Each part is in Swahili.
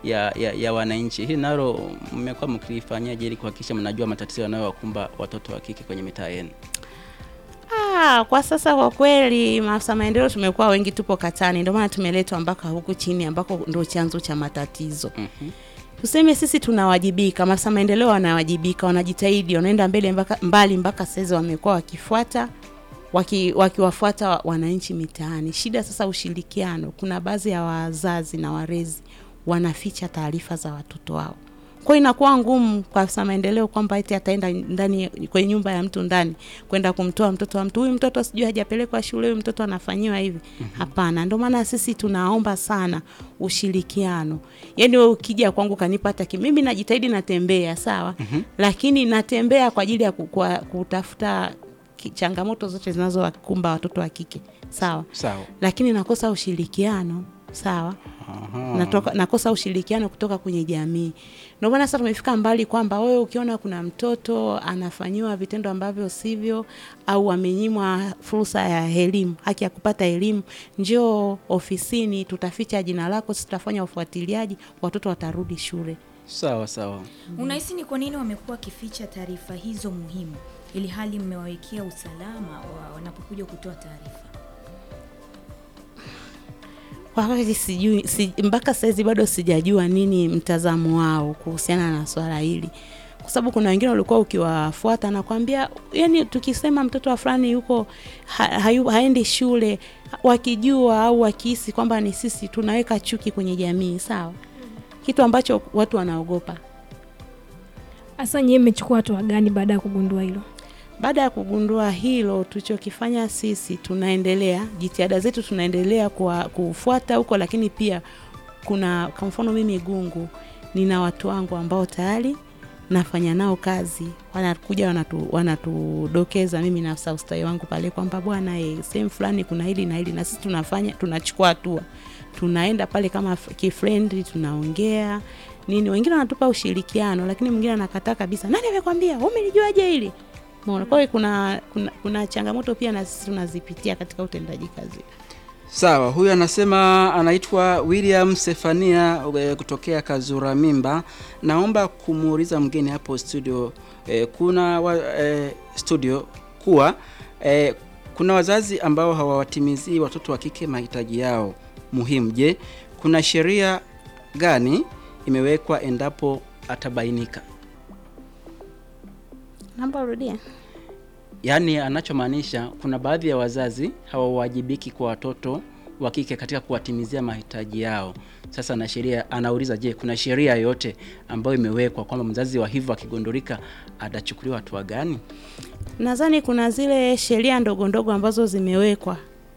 ya, ya, ya wananchi. Hili nalo mmekuwa mkilifanyaje ili kuhakikisha mnajua matatizo yanayowakumba watoto wa kike kwenye mitaa yenu? Ah, kwa sasa kwa kweli maafisa maendeleo tumekuwa wengi, tupo katani, ndio maana tumeletwa mpaka huku chini ambako ndio chanzo cha matatizo. Mhm. Tuseme sisi tunawajibika, maafisa maendeleo wanawajibika, wanajitahidi, wanaenda mbele mpaka mbali mpaka sasa wamekuwa wakifuata waki, wakiwafuata wa- wananchi mitaani. Shida sasa ushirikiano, kuna baadhi ya wazazi na walezi wanaficha taarifa za watoto wao. Kwa hiyo inakuwa ngumu kwa afisa maendeleo kwamba eti ataenda ndani kwenye nyumba ya mtu ndani kwenda kumtoa mtoto wa mtu, huyu mtoto sijui hajapelekwa shule, huyu mtoto anafanyiwa hivi. Hapana, ndio maana sisi tunaomba sana ushirikiano. Yaani wewe ukija kwangu kanipa hata ki- mimi najitahidi natembea sawa, lakini natembea kwa ajili ya ku- kwa- kutafuta ki- changamoto zote zinazowakumba watoto wa kike sawa, Sawa. lakini nakosa ushirikiano sawa Aha. natoka, nakosa ushirikiano kutoka kwenye jamii. Ndio maana sasa tumefika mbali kwamba wewe ukiona kuna mtoto anafanyiwa vitendo ambavyo sivyo au amenyimwa fursa ya elimu, haki ya kupata elimu, njoo ofisini, tutaficha jina lako, sisi tutafanya ufuatiliaji, watoto watarudi shule. Sawa sawa. Unahisi ni kwa nini wamekuwa wakificha taarifa hizo muhimu ili hali mmewawekea usalama wa wanapokuja kutoa taarifa? Kwa kweli sijui si, mpaka saizi bado sijajua nini mtazamo wao kuhusiana na swala hili, kwa sababu kuna wengine walikuwa ukiwafuata nakwambia, yani tukisema mtoto wa fulani yuko ha, hayu, haendi shule, wakijua au wakihisi kwamba ni sisi, tunaweka chuki kwenye jamii, sawa, kitu ambacho watu wanaogopa. Hasa nyie mmechukua hatua gani baada ya kugundua hilo? Baada ya kugundua hilo, tulichokifanya sisi, tunaendelea jitihada zetu, tunaendelea kwa kufuata huko, lakini pia kuna kwa mfano mimi Gungu, nina watu wangu ambao tayari nafanya nao kazi, wanakuja wanatu, wanatudokeza mimi na afisa ustawi wangu pale kwamba bwana, eh, sehemu fulani kuna hili na hili, na sisi tunafanya tunachukua hatua, tunaenda pale kama kifriendly, tunaongea nini, wengine wanatupa ushirikiano, lakini mwingine anakataa kabisa, nani amekwambia, umelijuaje hili? Umeona? Kwa hiyo kuna, kuna, kuna changamoto pia na sisi tunazipitia katika utendaji kazi. Sawa, huyu anasema anaitwa William Sefania e, kutokea Kazura Mimba. Naomba kumuuliza mgeni hapo studio e, kuna wa, e, studio kuwa e, kuna wazazi ambao hawawatimizii watoto wa kike mahitaji yao muhimu. Je, kuna sheria gani imewekwa endapo atabainika? Naomba urudie. Yaani anachomaanisha kuna baadhi ya wazazi hawawajibiki kwa watoto wa kike katika kuwatimizia mahitaji yao. Sasa na sheria anauliza, je, kuna sheria yoyote ambayo imewekwa kwamba mzazi wa hivyo akigundulika atachukuliwa hatua gani? Nadhani kuna zile sheria ndogo ndogo ambazo zimewekwa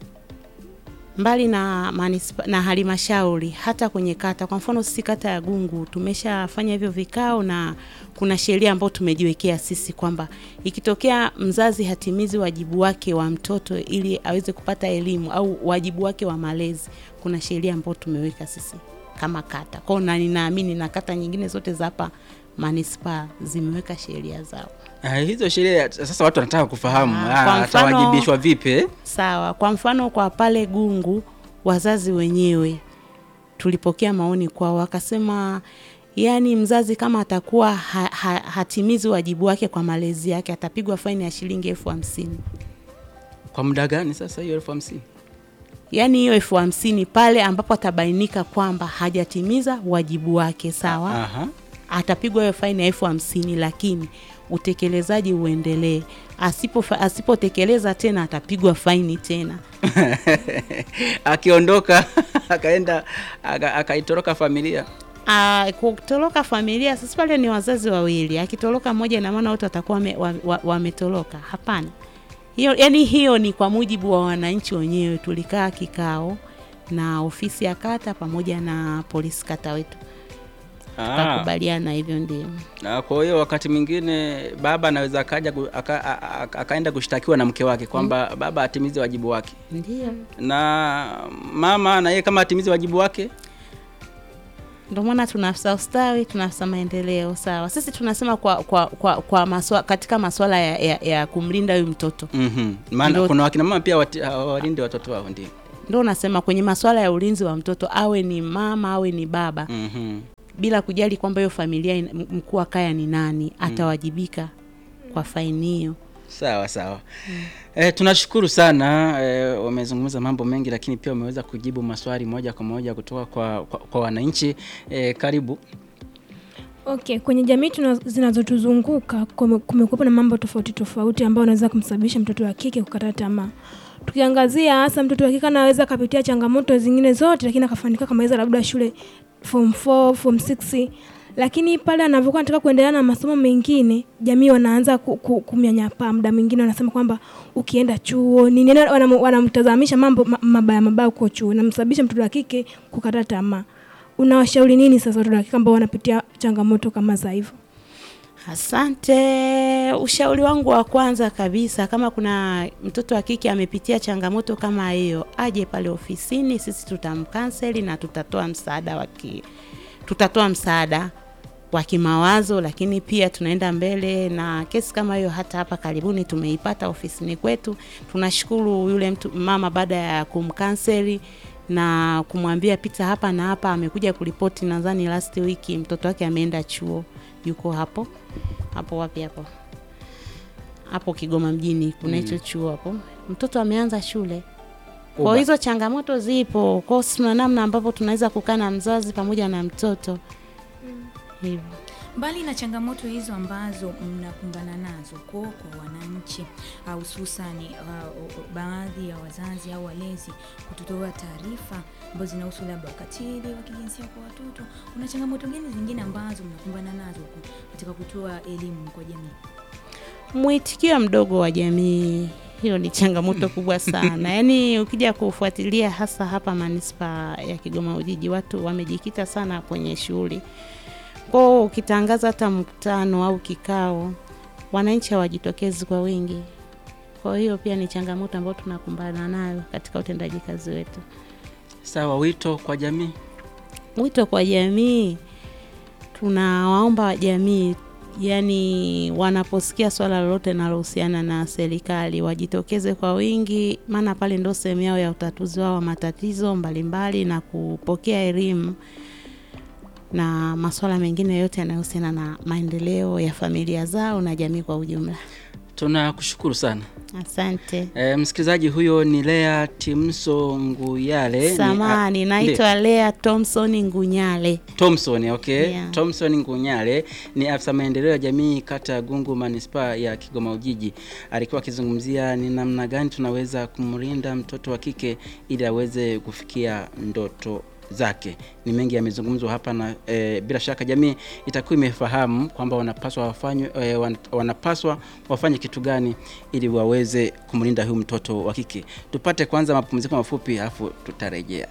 mbali na manispa, na halmashauri hata kwenye kata. Kwa mfano sisi kata ya Gungu tumeshafanya hivyo vikao, na kuna sheria ambayo tumejiwekea sisi kwamba ikitokea mzazi hatimizi wajibu wake wa mtoto ili aweze kupata elimu au wajibu wake wa malezi, kuna sheria ambayo tumeweka sisi kama kata kwao, na ninaamini na kata nyingine zote za hapa manispaa zimeweka sheria zao. Ah, hizo sheria sasa watu wanataka kufahamu Ah, ah, kwa mfano- atawajibishwa vipi? eh? Sawa. Kwa mfano kwa pale Gungu, wazazi wenyewe tulipokea maoni kwao, wakasema yani mzazi kama atakuwa ha, ha, hatimizi wajibu wake kwa malezi yake atapigwa faini ya shilingi elfu hamsini. Kwa muda gani sasa hiyo elfu hamsini? Yaani hiyo elfu hamsini pale ambapo atabainika kwamba hajatimiza wajibu wake, sawa, Aha. atapigwa hiyo faini ya elfu hamsini, lakini utekelezaji uendelee. Asipo asipotekeleza tena atapigwa faini tena. Akiondoka akaenda aka- akaitoroka familia Ah, kutoroka familia sasa pale ni wazazi wawili. Akitoroka mmoja ina maana wote watakuwa wame- wa- wa- wametoroka. Hapana. Hiyo yani hiyo ni kwa mujibu wa wananchi wenyewe. Tulikaa kikao na ofisi ya kata pamoja na polisi kata wetu. Ah. Tukakubaliana hivyo ndio. Na kwa hiyo wakati mwingine baba anaweza akaja ku- aka, a- a- akaenda kushtakiwa na mke wake kwamba baba atimize wajibu wake, Ndio. na mama na yeye kama atimize wajibu wake. Ndio maana tuna afisa ustawi, tuna afisa maendeleo, sawa. Sisi tunasema kwa kwa kwa, kwa maswa, katika masuala ya, ya, ya kumlinda huyu mtoto. Mhm. Maana Ndio. kuna wakina mama pia wati- hawalinde watoto wao, ndio. Ndio nasema kwenye masuala ya ulinzi wa mtoto awe ni mama awe ni baba. Mhm. bila kujali kwamba hiyo familia ina- m- mkuu wa kaya ni nani, atawajibika kwa faini hiyo. Sawa sawa. Eh, tunashukuru sana eh, wamezungumza mambo mengi, lakini pia wameweza kujibu maswali moja kwa moja kutoka kwa, kwa, kwa wananchi eh, karibu. Okay, kwenye jamii tuna- zinazotuzunguka kume- kumekuwepo na mambo tofauti tofauti ambayo anaweza kumsababisha mtoto wa kike kukata tamaa. Tukiangazia hasa mtoto wa kike anaweza akapitia changamoto zingine zote, lakini akafanikiwa kamaliza labda shule form 4, form 6, lakini pale anavyokuwa anataka kuendelea na masomo mengine, jamii wanaanza ku, ku, kumnyanyapaa. Muda mwingine wanasema kwamba ukienda chuo nini, yaani wanam- wanamtazamisha mambo ma- mabaya mabaya huko chuo, namsababisha mtoto wa kike kukata tamaa. Unawashauri nini sasa watoto wa kike ambao wanapitia changamoto kama za hivyo? Asante. Ushauri wangu wa kwanza kabisa, kama kuna mtoto wa kike amepitia changamoto kama hiyo, aje pale ofisini, sisi tutamkanseli na tutatoa msaada wa ki, tutatoa msaada wa kimawazo, lakini pia tunaenda mbele na kesi kama hiyo. Hata hapa karibuni tumeipata ofisini kwetu. Tunashukuru yule mtu mama, baada ya kumkanseli na kumwambia pita hapa na hapa, amekuja kuripoti, nadhani last week mtoto wake ameenda chuo, yuko hapo hapo wapi hapo hapo Kigoma mjini kuna hicho chuo hapo, mtoto ameanza shule. Kwa Uba. hizo changamoto zipo, kwa hiyo tuna namna ambapo tunaweza kukaa na mzazi pamoja na mtoto hivyo. Mbali na changamoto hizo ambazo mnakumbana nazo kwa kwa wananchi ah, hususani uh, baadhi ya wazazi au walezi kutotoa taarifa ambazo zinahusu labda ukatili wa kijinsia kwa watoto, kuna changamoto gani zingine ambazo mnakumbana nazo ku- katika kutoa elimu kwa jamii? Mwitikio mdogo wa jamii, hiyo ni changamoto kubwa sana. Yaani ukija kufuatilia hasa hapa manispaa ya Kigoma Ujiji, watu wamejikita sana kwenye shughuli kwao. Ukitangaza hata mkutano au kikao, wananchi hawajitokezi kwa wingi. Kwa hiyo pia ni changamoto ambayo tunakumbana nayo katika utendaji kazi wetu. Sawa, wito kwa jamii. Wito kwa jamii, tunawaomba jamii, yani wanaposikia swala lolote linalohusiana na serikali wajitokeze kwa wingi, maana pale ndo sehemu yao ya utatuzi wao wa matatizo mbalimbali na kupokea elimu na masuala mengine yote yanayohusiana na maendeleo ya familia zao na jamii kwa ujumla. Tunakushukuru sana. Asante. E, msikilizaji huyo ni Lea Timso Nguyale. ni- Samani, a- naitwa Lea Thompson Ngunyale. Ndi- Thompson, okay. Yeah. Thompson Ngunyale ni afisa maendeleo ya jamii kata ya Gungu manispaa ya Kigoma Ujiji. Alikuwa akizungumzia ni namna gani tunaweza kumlinda mtoto wa kike ili aweze kufikia ndoto zake. Ni mengi yamezungumzwa hapa na e, bila shaka jamii itakuwa imefahamu kwamba wanapaswa wafanywe e, wan, wanapaswa wafanye kitu gani ili waweze kumlinda huyu mtoto wa kike. Tupate kwanza mapumziko mafupi alafu tutarejea.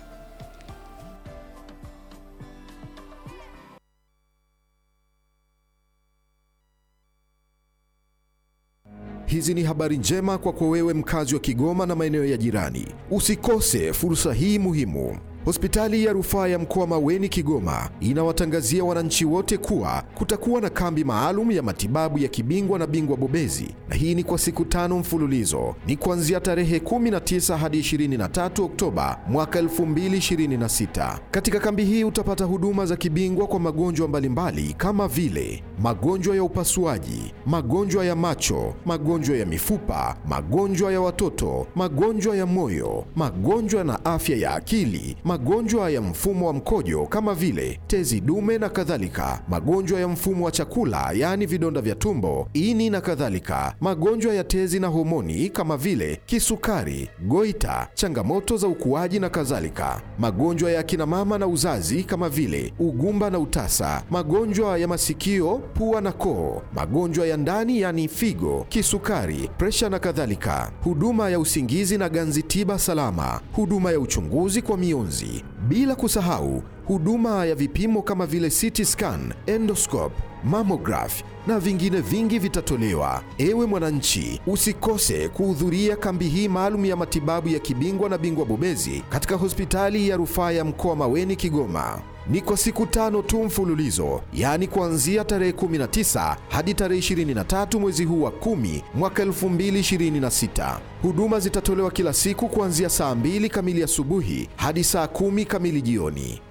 Hizi ni habari njema kwako wewe mkazi wa Kigoma na maeneo ya jirani. Usikose fursa hii muhimu. Hospitali ya rufaa ya mkoa Maweni Kigoma inawatangazia wananchi wote kuwa kutakuwa na kambi maalum ya matibabu ya kibingwa na bingwa bobezi, na hii ni kwa siku tano mfululizo. Ni kuanzia tarehe 19 hadi 23 Oktoba mwaka 2026. Katika kambi hii utapata huduma za kibingwa kwa magonjwa mbalimbali kama vile magonjwa ya upasuaji, magonjwa ya macho, magonjwa ya mifupa, magonjwa ya watoto, magonjwa ya moyo, magonjwa na afya ya akili, magonjwa ya mfumo wa mkojo kama vile tezi dume na kadhalika, magonjwa ya mfumo wa chakula yaani vidonda vya tumbo, ini na kadhalika, magonjwa ya tezi na homoni kama vile kisukari, goita, changamoto za ukuaji na kadhalika, magonjwa ya akina mama na uzazi kama vile ugumba na utasa, magonjwa ya masikio, pua na koo, magonjwa ya ndani yani figo, kisukari, presha na kadhalika, huduma ya usingizi na ganzi tiba salama, huduma ya uchunguzi kwa mionzi, bila kusahau huduma ya vipimo kama vile CT scan, endoscope, mammograph na vingine vingi vitatolewa. Ewe mwananchi, usikose kuhudhuria kambi hii maalum ya matibabu ya kibingwa na bingwa bobezi katika hospitali ya rufaa ya mkoa Maweni Kigoma. Ni kwa siku tano tu mfululizo, yaani kuanzia tarehe 19 hadi tarehe 23 mwezi huu wa 10 mwaka 2026. Huduma zitatolewa kila siku kuanzia saa 2 kamili asubuhi hadi saa 10 kamili jioni.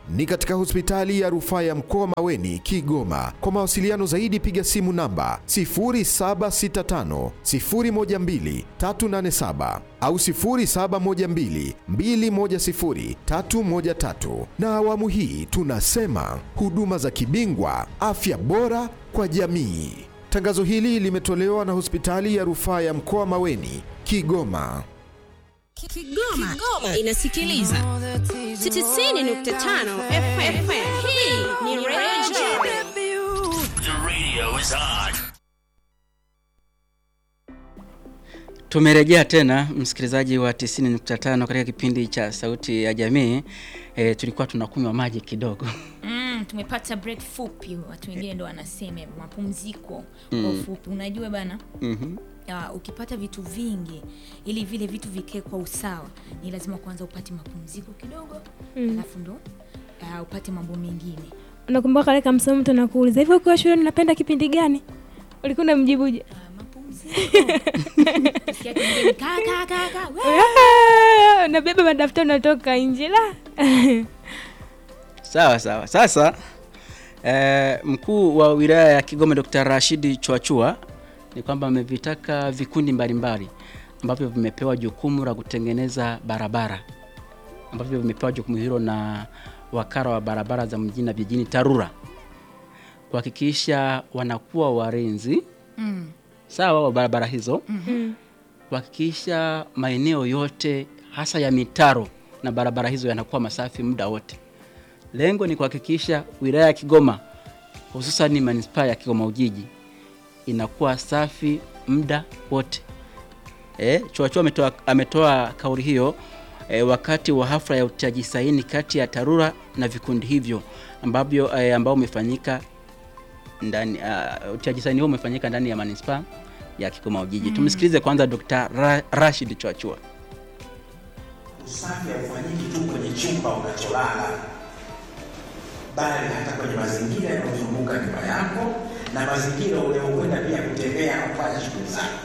ni katika hospitali ya rufaa ya mkoa Maweni, Kigoma. Kwa mawasiliano zaidi, piga simu namba 0765 012 387 au 0712 210 313. Na awamu hii tunasema huduma za kibingwa, afya bora kwa jamii. Tangazo hili limetolewa na hospitali ya rufaa ya mkoa Maweni, Kigoma. Kigoma, Kigoma inasikiliza 90.5 FM. Hii ni Radio The radio is on. Tumerejea tena msikilizaji wa 90.5 katika kipindi cha Sauti ya Jamii. E, tulikuwa tunakunywa maji kidogo. Mm, tumepata break fupi, watu wengine ndo wanasema hivyo, mapumziko kwa ufupi. Unajua bana, Mhm. uh, ukipata vitu vingi ili vile vitu vikae kwa usawa, ni lazima kwanza upate mapumziko kidogo, alafu ndo uh, upate mambo mengine. unakumbuka kale kamsomo mtu anakuuliza hivyo ukiwa shule unapenda kipindi gani ulikuwa unamjibuje Uh, mapumziko Ukisikia kingine, kaa kaa kaa kaa, we! Ah, unabeba madaftari unatoka nje la Sawa sawa. Sasa e, mkuu wa wilaya ya Kigoma Dr. Rashidi Chwachua ni kwamba amevitaka vikundi mbalimbali ambavyo vimepewa jukumu la kutengeneza barabara ambavyo vimepewa jukumu hilo na wakala wa barabara za mjini na vijijini TARURA kuhakikisha wanakuwa walinzi Mm. sawa wa barabara hizo kuhakikisha maeneo yote hasa ya mitaro na barabara hizo yanakuwa masafi muda wote. Lengo ni kuhakikisha wilaya ya Kigoma hususan manispaa ya Kigoma Ujiji inakuwa safi muda wote. E, Chwachua ametoa, ametoa kauli hiyo e, wakati wa hafla ya utiaji saini kati ya TARURA na vikundi hivyo ambavyo e, ambao umefanyika ndani uh, utiaji saini huo umefanyika ndani ya manispaa ya Kigoma Ujiji. Tumsikilize kwanza Dr. Ra Rashid Chwachua. Usafi haufanyiki tu kwenye chumba unacholala, bali hata kwenye mazingira yanayozunguka nyumba yako na mazingira unayokwenda pia kutembea na kufanya shughuli zako.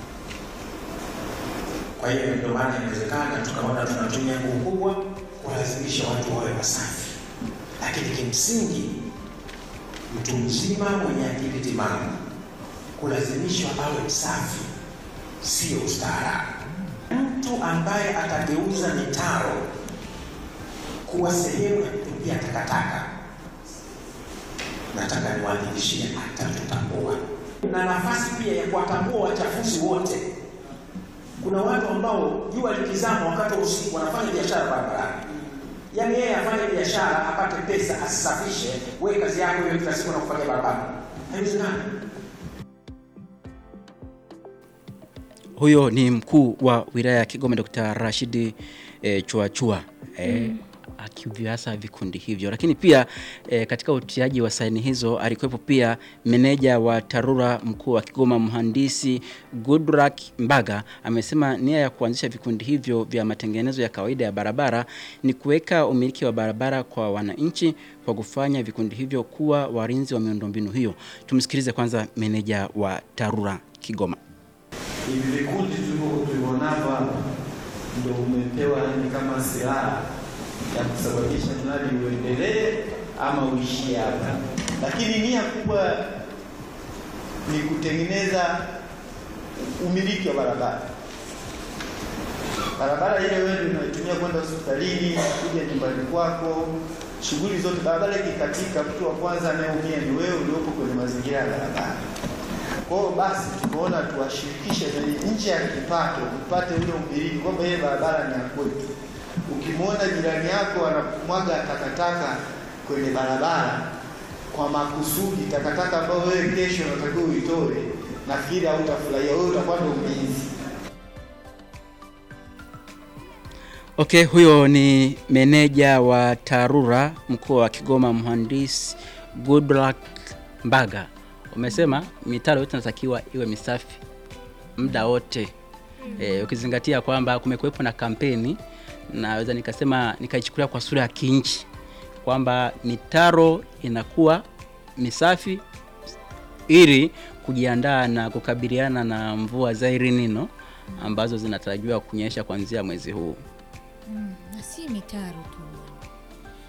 Kwa hiyo ndio maana inawezekana tukaona tunatumia nguvu kubwa kulazimisha watu wawe wasafi, lakini kimsingi mtu mzima mwenye akili timamu kulazimishwa awe msafi sio ustaarabu. Mtu ambaye atageuza mitaro kuwa sehemu ya kutupia takataka, nataka niwahakikishie atatutambua, na nafasi pia ya kuwatambua wachafuzi wote. Kuna watu ambao jua likizama wakati wa usiku wanafanya biashara barabarani, yaani yeye afanye biashara apate pesa, asisafishe. Wewe kazi yako hiyo kila siku na kufanya barabara, haiwezekani. Huyo ni mkuu wa wilaya ya Kigoma Dr. Rashidi e, Chwachua e, akivyasa vikundi hivyo, lakini pia e, katika utiaji wa saini hizo alikuwepo pia meneja wa TARURA mkuu wa Kigoma mhandisi Goodluck Mbaga. Amesema nia ya kuanzisha vikundi hivyo vya matengenezo ya kawaida ya barabara ni kuweka umiliki wa barabara kwa wananchi kwa kufanya vikundi hivyo kuwa walinzi wa miundombinu hiyo. Tumsikilize kwanza meneja wa TARURA Kigoma. hivi vikundi tulivyo- tulivyonavyo hapa ndo umepewa yani kama silaha ya kusababisha mradi uendelee ama uishie hapa, lakini nia kubwa ni kutengeneza umiliki wa barabara. Barabara ile wewe ndio unaitumia kwenda hospitalini, kuja nyumbani kwako, shughuli zote. Barabara ikikatika, mtu wa kwanza anayeumia ni wewe uliopo kwenye mazingira ya barabara. Kwa hiyo basi tumeona tuwashirikishe zaidi nje ya kipato, upate ule umiliki kwamba ile barabara ni ya kwetu. Ukimwona jirani yako anamwaga takataka kwenye barabara kwa makusudi, takataka ambayo wewe kesho unatakiwa uitoe, nafikiri hautafurahia, wewe utakuwa ndo mlinzi. Okay, huyo ni meneja wa TARURA mkoa wa Kigoma, mhandisi Goodluck Mbaga. Umesema mitaro yote inatakiwa iwe misafi muda wote e, ukizingatia kwamba kumekuwepo na kampeni, naweza nikasema nikaichukulia kwa sura ya kinchi kwamba mitaro inakuwa misafi ili kujiandaa na kukabiliana na mvua za El Nino ambazo zinatarajiwa kunyesha kuanzia mwezi huu. na si mitaro tu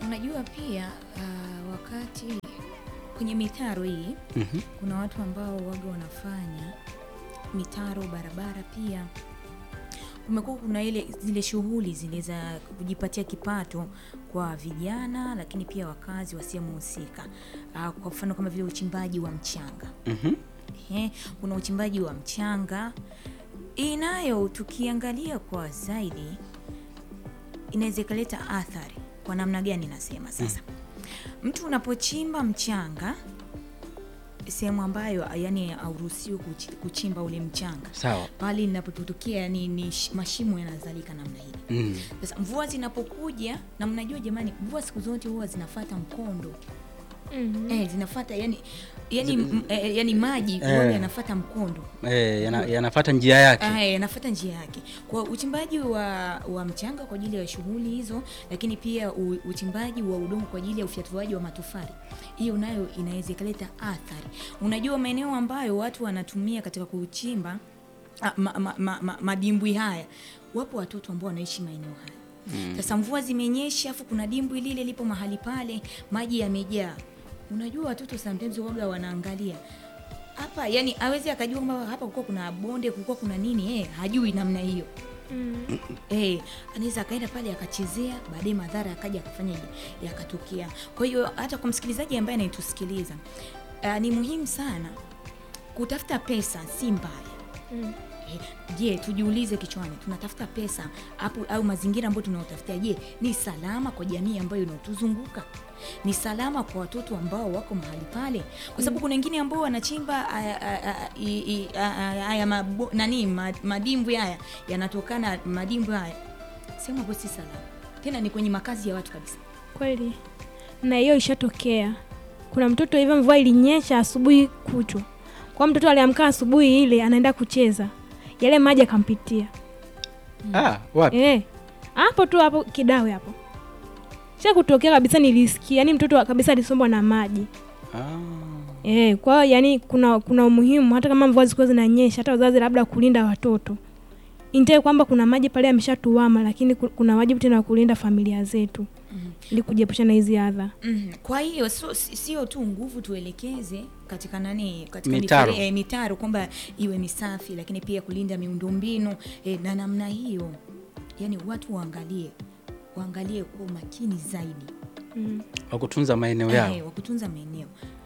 Unajua pia uh, wakati kwenye mitaro hii Mhm. kuna watu ambao waga wanafanya mitaro barabara pia kumekuwa kuna ile zile shughuli zile za kujipatia kipato kwa vijana lakini pia wakazi wa sehemu husika uh, kwa mfano kama vile uchimbaji wa mchanga Mhm. Ehe, kuna uchimbaji wa mchanga hii nayo tukiangalia kwa zaidi inaweza ikaleta athari kwa namna gani nasema sasa mtu unapochimba mchanga sehemu ambayo yani hauruhusiwi kuchi- kuchimba ule mchanga Sawa. pale inapotokea ni, ni sh- mashimo yanazalika namna hii Mm. sasa mvua zinapokuja na mnajua jamani mvua siku zote huwa zinafata mkondo eh, zinafata yani yani, m- eh, yani maji Eh. huwa yanafata mkondo Eh, yana, yanafuata njia yake. Ah, yanafuata njia yake kwa uchimbaji wa, wa mchanga kwa ajili ya shughuli hizo lakini pia u, uchimbaji wa udongo kwa ajili ya ufyatuaji wa matofali hiyo nayo inaweza ikaleta athari unajua maeneo ambayo watu wanatumia katika kuchimba ah, ma, ma, ma, ma, madimbwi haya wapo watoto ambao wanaishi maeneo haya Mm. sasa mvua zimenyesha afu kuna dimbwi lile lipo mahali pale maji yamejaa unajua watoto sometimes waga wanaangalia hapa yani awezi akajua kwamba hapa kulikuwa kuna bonde kulikuwa kuna nini eh, hajui namna hiyo eh, anaweza akaenda pale akachezea baadaye madhara akaja akafanya yakatokea kwa hiyo hata kwa msikilizaji ambaye anaitusikiliza uh, ni muhimu sana kutafuta pesa si mbaya Eh, je tujiulize kichwani tunatafuta pesa hapo au mazingira ambayo tunaotafutia je ni salama kwa jamii ambayo inaotuzunguka ni salama kwa watoto ambao wako mahali pale kwa sababu Mm. kuna wengine ambao wanachimba aya- aya- aya- i- i- aya haya mabo- nani ma- madimbwi haya yanatokana madimbwi haya sehemu ambayo si salama tena ni kwenye makazi ya watu kabisa kweli na hiyo ishatokea kuna mtoto hivyo mvua ilinyesha asubuhi kutwa kwa mtoto aliamka asubuhi ile anaenda kucheza yale maji akampitia Ah, wapi? Eh, hapo tu hapo kidawe hapo sha kutokea kabisa nilisikia yani mtoto wa- kabisa alisombwa na maji Eh, kwa hiyo yani kuna kuna umuhimu hata kama mvua zilikuwa zinanyesha hata wazazi labda kulinda watoto intae kwamba kuna maji pale yameshatuama lakini ku- kuna wajibu tena wa kulinda familia zetu ili kujiepusha na hizi adha Mhm. kwa hiyo sio si- sio tu nguvu tuelekeze katika nani katika Mitaro. mifere- eh, mitaro kwamba iwe misafi lakini pia kulinda miundombinu eh, na namna hiyo yani watu waangalie waangalie kwa umakini zaidi Wa kutunza maeneo yao. eh, wa kutunza maeneo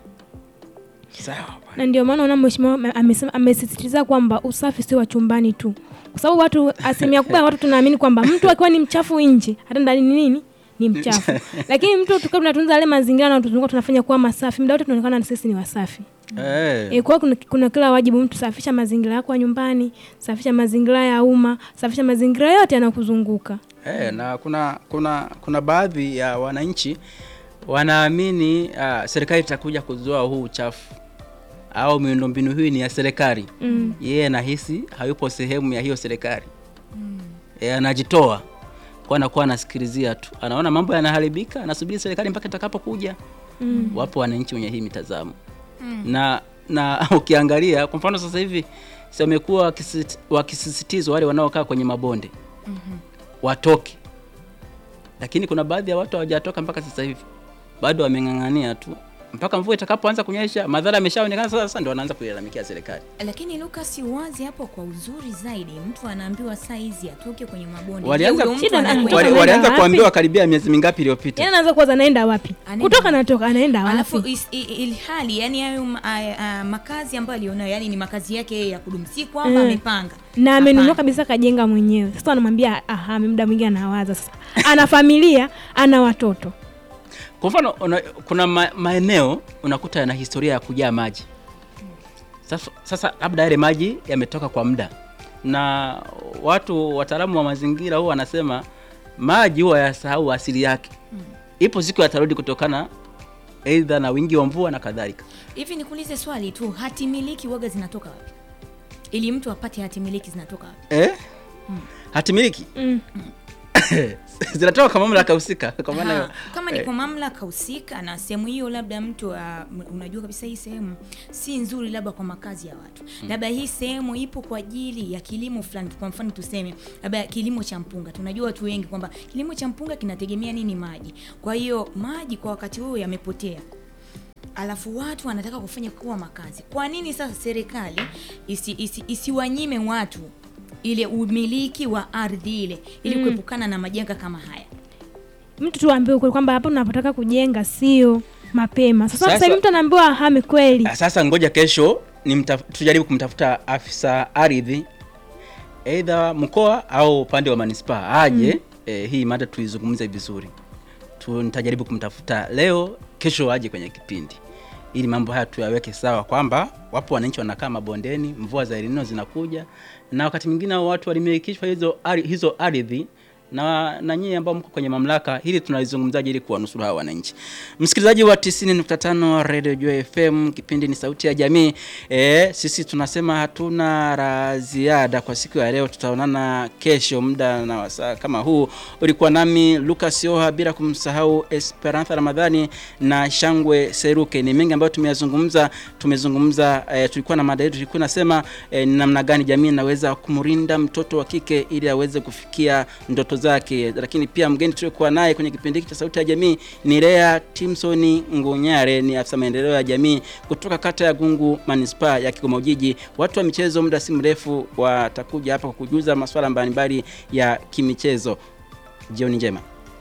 Sawa. na ndio maana unaona mheshimiwa ame- amesema amesisitiza kwamba usafi sio wa chumbani tu kwa sababu watu asilimia kubwa ya watu tunaamini kwamba mtu akiwa ni mchafu nje hata ndani ni nini ni mchafu lakini mtu tukiwa tunatunza yale mazingira na tuzunguka tunafanya kuwa masafi muda wote tunaonekana na sisi ni wasafi Eh. E, kwa hiyo kuna, kuna kila wajibu mtu safisha mazingira yako ya nyumbani safisha mazingira ya umma safisha mazingira yote yanayokuzunguka Eh, na kuna kuna kuna baadhi ya wananchi wanaamini uh, serikali itakuja kuzoa huu uchafu au miundombinu hii ni ya serikali. Mm. Yeye anahisi hayupo sehemu ya hiyo serikali. E, anajitoa kwa anakuwa anasikilizia tu, anaona mambo yanaharibika, anasubiri serikali mpaka itakapokuja. Mm. Wapo wananchi wenye hii mitazamo Mm. na na ukiangalia kwa mfano sasa hivi si wamekuwa wakisisiti- wakisisitizwa wale wanaokaa kwenye mabonde watoke, lakini kuna baadhi ya watu hawajatoka mpaka sasa hivi, bado wameng'ang'ania tu mpaka mvua itakapoanza kunyesha, madhara yameshaonekana. Sasa sasa ndio wanaanza kuilalamikia serikali. lakini Lucas uwazi hapo kwa uzuri zaidi mtu anaambiwa saa hizi atoke kwenye mabonde Walianza, Je, huyo mtu Shida anakwenda wali, anaenda walianza wapi? kuambiwa karibia miezi mingapi iliyopita. yani anaanza kuwaza anaenda wapi kutoka natoka anaenda alafu wapi is- i- ilhali yani hayo ma- a- a- makazi ambayo alionayo yani ni makazi yake yeye ya kudumu si kwamba Mm. amepanga na amenunua Hapana. kabisa kajenga mwenyewe sasa anamwambia aha muda mwingi anawaza sasa ana familia ana watoto Kwa mfano una, kuna ma, maeneo unakuta yana historia ya kujaa maji. Sasa, sasa labda yale maji yametoka kwa muda, na watu wataalamu wa mazingira huwa wanasema maji huwa yasahau asili yake. Ipo siku yatarudi kutokana aidha na wingi wa mvua na kadhalika. hivi nikuulize swali tu hati miliki waga zinatoka wapi ili mtu apate hati miliki zinatoka wapi Eh? Hatimiliki mm. zinatoka kwa mamlaka husika kwa maana Ha, hiyo, kama ni eh, kwa mamlaka husika na sehemu hiyo labda mtu uh, unajua kabisa hii sehemu si nzuri labda kwa makazi ya watu labda hii sehemu ipo kwa ajili ya kilimo fulani kwa mfano tuseme labda kilimo cha mpunga tunajua watu wengi kwamba kilimo cha mpunga kinategemea nini maji kwa hiyo maji kwa wakati huo yamepotea alafu watu wanataka kufanya kuwa makazi kwa nini sasa serikali isi, isi, isiwanyime watu ile umiliki wa ardhi ile ili Mm. kuepukana na majanga kama haya mtu tuambiwe ukweli kwamba hapa unapotaka kujenga sio mapema sasa Sasa- sasa hivi mtu anaambiwa ahame kweli Ah, Sasa ngoja kesho ni tujaribu kumtafuta afisa ardhi aidha mkoa au upande wa manispaa aje Mm. eh, hii mada tuizungumze vizuri tu, nitajaribu kumtafuta leo, kesho aje kwenye kipindi ili mambo haya tuyaweke sawa, kwamba wapo wananchi wanakaa mabondeni, mvua za El Nino zinakuja, na wakati mwingine hao watu walimilikishwa hizo ari- hizo ardhi na na nyinyi ambao mko kwenye mamlaka, hili tunalizungumzaje ili kuwanusuru hawa wananchi? Msikilizaji wa 90.5 Radio Joy FM, kipindi ni sauti ya jamii. E, sisi tunasema hatuna la ziada kwa siku ya leo. Tutaonana kesho muda na wasaa kama huu. Ulikuwa nami Lucas Yoha, bila kumsahau Esperanza Ramadhani na Shangwe Seruke. Ni mengi ambayo tumeyazungumza. Tumezungumza e, tulikuwa na mada yetu, tulikuwa nasema e, ni namna gani jamii inaweza kumrinda mtoto wa kike ili aweze kufikia ndoto zake. Lakini pia mgeni tuliokuwa naye kwenye kipindi hiki cha sauti ya jamii ni Lea Timson Ngunyare, ni afisa maendeleo ya jamii kutoka kata ya Gungu manispaa ya Kigoma Ujiji. Watu wa michezo, muda si mrefu watakuja hapa kukujuza masuala mbalimbali ya kimichezo. Jioni njema.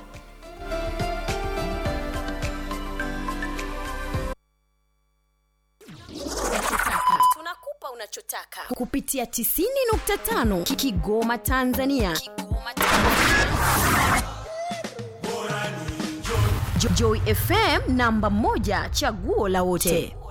tunakupa unachotaka kupitia 90.5 Kigoma Tanzania. Jo- Joy FM namba moja chaguo la wote.